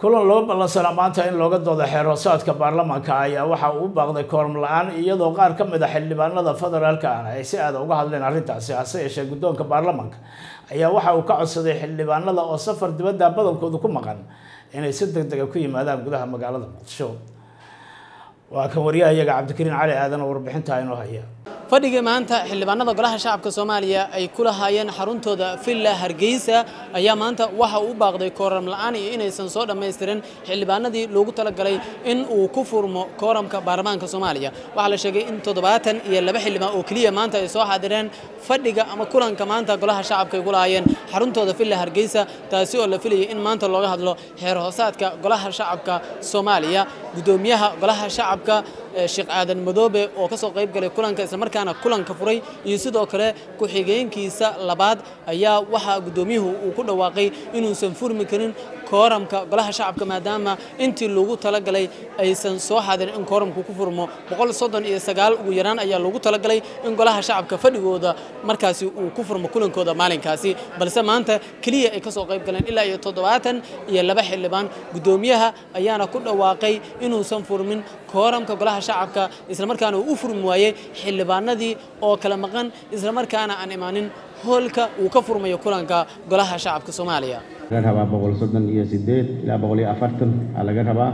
kulan loo ballansanaa maanta in looga doodo xeeroosaadka baarlamaanka ayaa waxa uu u baaqday kooram la-aan iyadoo qaar ka mid a xildhibaanada federaalka ah ay si aada uga hadleen arrintaasi hase yeeshee guddoonka baarlamaanka ayaa waxa uu ka codsaday xildhibaanada oo safar dibadda badankoodu ku maqan inay si deg dega ku yimaadaan gudaha magaalada muqdisho waa kan wariyahayaga cabdikariin cali aadan oo warbixintaa inoo haya fadhigii maanta xildhibaanada golaha shacabka soomaaliya ay ku lahaayeen xaruntooda villa hargeysa ayaa maanta waxa uu u baaqday kooram la'aan iyo inaysan soo dhammaystirin xildhibaanadii loogu talagalay in uu ku furmo kooramka baarlamaanka soomaaliya waxaa la sheegay in toddobaatan iyo laba xildhibaan oo keliya maanta ay soo xaadireen fadhiga ama kulanka maanta golaha shacabka ay ku lahaayeen xaruntooda villa hargeysa taasi oo la filayay in maanta looga hadlo xeer hoosaadka golaha shacabka soomaaliya guddoomiyaha golaha shacabka sheekh aadan madoobe oo ka soo qayb galay kulanka islamarkaana kulanka furay iyo sidoo kale ku-xigeenkiisa labaad ayaa waxaa guddoomiyuhu uu ku dhawaaqay inuusan furmi karin kooramka golaha shacabka maadaama intii loogu talagalay aysan soo xadirin in kooramku ku furmo boqol soddon iyo sagaal ugu yaraan ayaa loogu talagalay in golaha shacabka fadhigooda markaasi uu ku furmo kulankooda maalinkaasi balse maanta keliya ay ka soo qayb galeen ilaa iyo toddobaatan iyo laba xildhibaan guddoomiyaha ayaana ku dhawaaqay inuusan furmin kooramka golaha shacabka islamarkaana uu u furmi waayey xildhibaanadii oo kala maqan islamarkaana aan imaanin hoolka uu ka furmayo kulanka golaha shacabka soomaaliya laga rabaa boqol soddon iyo sideed ilaa boqol iyo afartan aa laga rabaa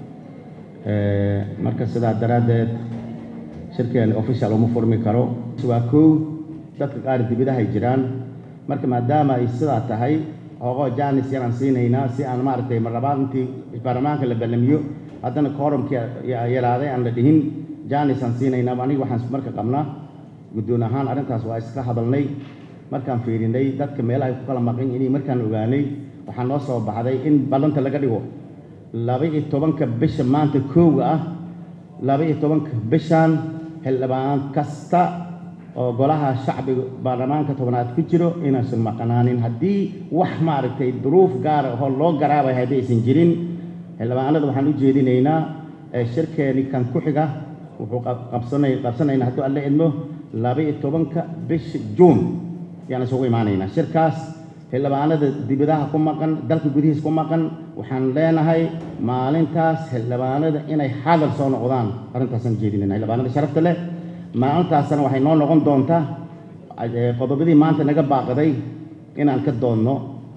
marka sidaa daraaddeed shirkeeni official uma furmi karo waa kow dadka qaar dibidahay jiraan marka maadaama ay sidaa tahay hoogoo jaanis yaraan siinaynaa si aan maaragtay marlabaad intii baarlamaanka la ballamiyo haddana koorumkii yaraaday aan la dhihin jaanis aan siinaynaa aniga waxaan marka qabnaa guddoon ahaan arrintaas waa iska hadalnay markaan fiirinay dadka meelaha ay ku kala maqan inay markaan ogaanay waxaa noo soo baxday in ballanta laga dhigo laba-iyo tobanka bisha maanta koowa ah laba-iyo tobanka bishan xildhibaan kasta oo golaha shacbiga baarlamaanka tobnaad ku jiro inaysan maqnaanin haddii wax maaragtay duruuf gaara oo loo garaabay haddii aysan jirin xildhibaanada waxaan u jeedinaynaa shirkeeni kan ku xiga wuxuu qabsanay qabsanaynaa hadduu alla idmo laba-iyo tobanka bisha juun yaan isugu imaanaynaa shirkaas xildhibaanada dibadaha ku maqan dalka gudihiis ku maqan waxaan leenahay maalintaas xildhibaanada inay xadal soo noqdaan arrintaasaan jeedinayna xildhibaanada sharafta leh maalintaasna waxay noo noqon doontaa qodobadii maanta naga baaqday inaan ka doonno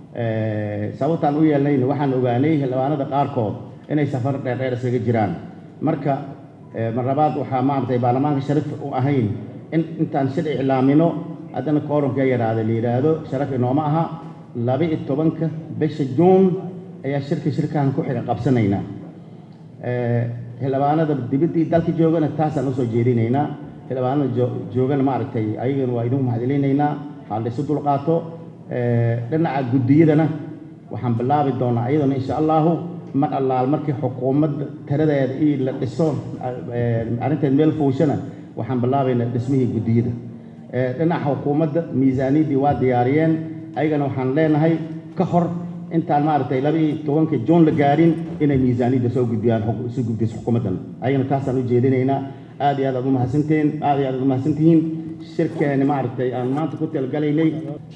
sababtaan u yeelnayna waxaan ogaanay xildhibaanada qaarkood inay safar dheerdheer isaga jiraan marka marlabaad waxaa maaragtay baarlamaanka sharaf u ahayn in intaan shir iclaamino haddana koorumka yaraada la yidhaahdo sharaf inooma aha laba-iyo tobanka bisha juun ayaa shirka shirkahan ku xiga qabsanaynaa xildhibaanada dibaddii dalka joogana taasaan usoo jeedinaynaa xildhibaanada joogana maaragtay ayagana waa idinku mahadcelinaynaa waxaa la isu dulqaato dhinaca guddiyadana waxaan bilaabi doonaa ayadana insha allahu mar allaal markii xukuumadda tiradeeda io la dhiso arrinteed meel fuushana waxaan bilaabaynaa dhismihii guddiyada dhinaca xukuumadda miisaaniyaddii waa diyaariyeen ayagana waxaan leenahay ka hor intaan maaragtay laba-iyo tobanka juun la gaarin inay miisaaniyadda soo gudbiyaan soo gudbiso xukuumaddan ayagana taasaan u jeedinaynaa aad iyo aad aad umahadsanteen aad iyo aad aad umahadsantihiin shirkeeni maaragtay aan maanta ku talgalaynay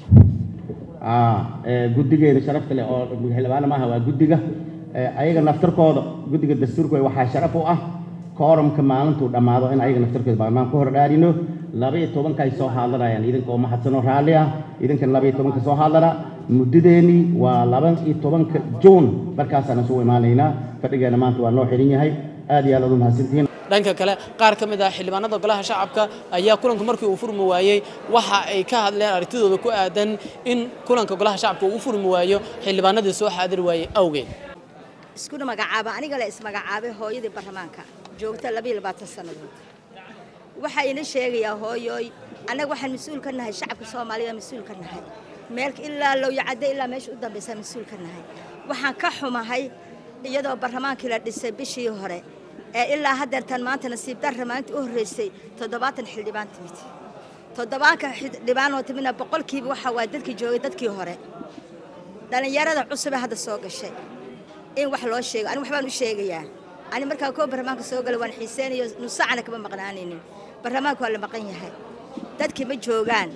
guddigeeda sharafta leh oo xildhibaana maaha waa guddiga ayaga naftarkooda guddiga dastuurkooda waxaa sharaf u ah kooramka maalintuu dhammaado in ayaga naftarkooda baarlamaan ku hordhaarino laba-iyo tobanka ay soo hadlanayaan idinka oo mahadsanoo raalli ah idinkan laba-iyo tobanka soo hadlana muddadeennii waa laba-iyo tobanka juun markaasaan isugu imaanaynaa fadhigeena maanta waa noo xihan yahay aad iyo aad aad u mahadsantihiin dhanka kale qaar ka mid ah xildhibaanada golaha shacabka ayaa kulanka markii uu furmi waayey waxa ay ka hadleen aragtidooda ku aadan in kulanka golaha shacabka uu u furmi waayo xildhibaanadii soo xaadiri waayey awgeed iskuna magacaaba aniga la ismagacaabay hooyadii baarlamaanka joogta labayo labaatan sannadood waxaa ina sheegayaa hooyooy annaga waxaan mas-uul ka nahay shacabka soomaaliya mas-uul ka nahay meel ilaa lowyacadde ilaa meesha u dambaysa mas-uul ka nahay waxaan ka xumahay iyadoo baarlamaankii la dhisay bishii hore ee ilaa haddeertan maanta nasiib darra maalintii u horreysay toddobaatan xildhibaan timid toddobaanka xildhibaanoo timidna boqolkiiba waxa waa dadkii joogay dadkii hore dhallinyarada cusubee hadda soo gashay in wax loo sheego aniga waxbaan u sheegayaa ani markaa koo barlamaanka soo galay waan xiiseynayo nusacana kama maqnaanaynin barlamaanka waa la maqan yahay dadkii ma joogaan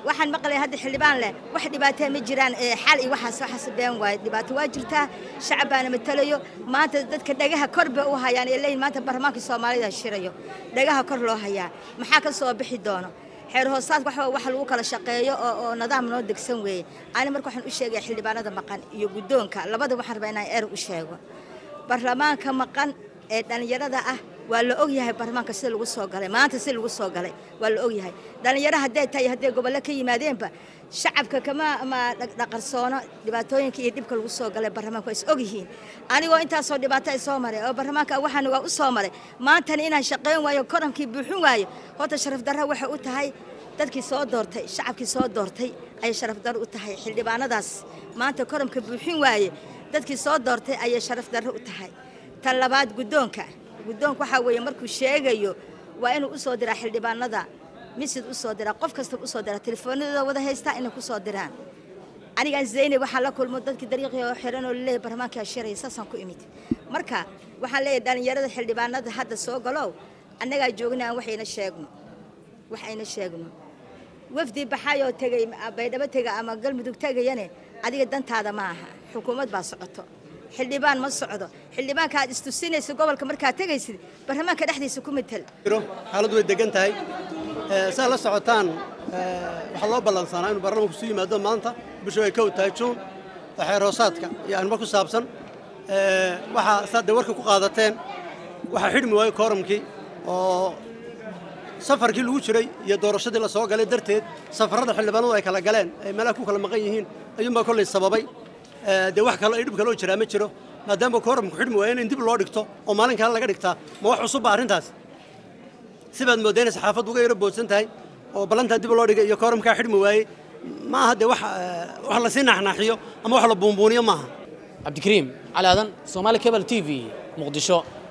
waxaan maqlay hadda xildhibaan leh wax dhibaatee ma jiraan xal iyo waxaas waxaas been waaye dhibaato waa jirtaa shacab baana matalayo maanta dadka dhagaha kor bay u hayaan ee leeyihin maanta baarlamaanka soomaalida shirayo dhagaha kor loo hayaa maxaa ka soo bixi doono xeer hoosaadka waxa wax lagu kala shaqeeyo oo oo nidaam noo degsan weeye ani marka waxaan u sheegaya xildhibaanada maqan iyo guddoonka labada waxaan rabaa inaan eer u sheego baarlamaanka maqan ee dhallinyarada ah waa la ogyahay baarlamaanka sida lagu soo galay maanta sida lagu soo galay waa la ogyahay dhallinyaro hadday tahay hadday gobollo ka yimaadeenba shacabka kama ma dhaqarsoono dhibaatooyinka iyo dhibka lagu soo galay baarlamaanka waa is ogyihiin anigoo intaasoo dhibaato ay soo maray oo baarlamaanka waxaan waa u soo maray maantana inaan shaqayn waayo korankii buuxin waayo horta sharaf darra waxay u tahay dadkii soo doortay shacabkii soo doortay ayay sharaf darro u tahay xildhibaanadaas maanta koramka buuxin waaye dadkii soo doortay ayay sharaf darro u tahay tan labaad guddoonka guddoonka waxaa weeye markuu sheegayo waa inuu u soo diraa xildhibaanada misid u soo diraa qof kasta u soo diraa telefoonadooda wada haystaa inay ku soo diraan anigaan zaynab waxaan la kulmo dadkii dariiqii oo xiran oo laleeyahay baarlamaankaa shiraya saasaan ku imid marka waxaan leeyahay dhallinyarada xildhibaanada hadda soo galow annagaa joogna aan waxayna sheegno wax ayna sheegno wafdi baxayoo tegay baydhabo tega ama galmudug tegayane adiga dantaada ma aha xukuumad baa socoto xildhibaan ma socdo xildhibaanka aad istusinaysa gobolka markaad tegaysid baarlamaanka dhexdiisa ku matal xaaladdu way degan tahay saa la socotaan waxaa loo ballansanaa inuu baarlamaanku isu yimaado maanta bishu ay kow tahay juun oo xeer hoosaadka iyo arrimo ku saabsan waxaa saad dee warka ku qaadateen waxaa xidhmi waayo kooramkii oo safarkii lagu jiray iyo doorashadii la soo galay darteed safarrada xildhibaanadu ay kala galeen ay meelaha ku kala maqan yihiin ayuunbaa kollay sababay dee wax kale dhib kaloo jiraa ma jiro maadaama kooramku xidhmi waayo in dib loo dhigto oo maalin kale laga dhigtaa ma wax cusubba arrintaas sibaad moodayna saxaafaddu uga yaro boodsan tahay oo ballantaa dib loo dhigay iyo kooramkaa xidhmi waayey ma aha dee wax wax lasii naaxnaaxiyo ama wax la buunbuuniyo maaha cabdikariim cali aadan soomaali cable t v muqdisho